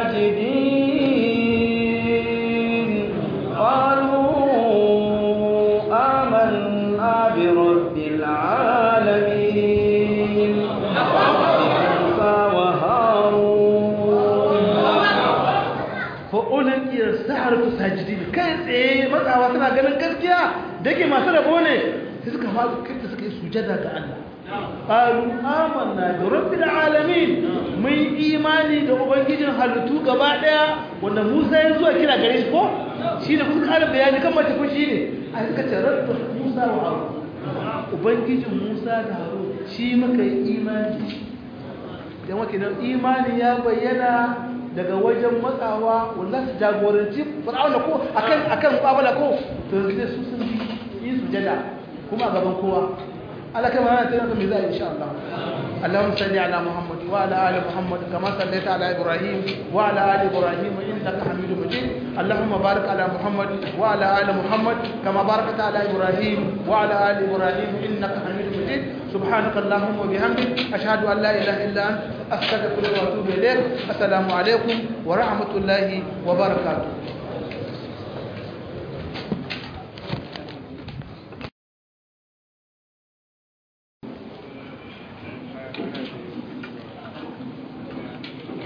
ساجدين قالوا آمنا برب العالمين موسى وهارون fa'ulƙiyar saharatu sajidi kai tsaye matsawa suna ganin gaskiya da ke masu rabo ne sai suka faɗi kai suka yi sujada ga Allah ƙaru amanna da rabbil alamin mun imani da ubangijin halittu gaba ɗaya wanda musa ya zuwa kira gare shi ko shi ne kuka ƙara bayani kan mace kun shi ne a suka ce rabbi musa wa haru ubangijin musa da haru shi muka yi imani dan wakilan imani ya bayyana daga wajen matsawa wanda su jagoranci fir'auna ko akan akan babala ko to yanzu su sun yi sujada kuma a gaban kowa Allah kai mana tana mai zai insha Allah Allahumma salli ala Muhammad wa ala ali Muhammad kama sallaita ala Ibrahim wa ala ali Ibrahim innaka Hamidum Majid Allahumma barik ala Muhammad wa ala ali Muhammad kama barakta ala Ibrahim wa ala ali Ibrahim innaka Hamidum Majid سبحانك اللهم وبحمدك أشهد أن لا إله إلا أنت أستغفرك وأتوب إليك السلام عليكم ورحمة الله وبركاته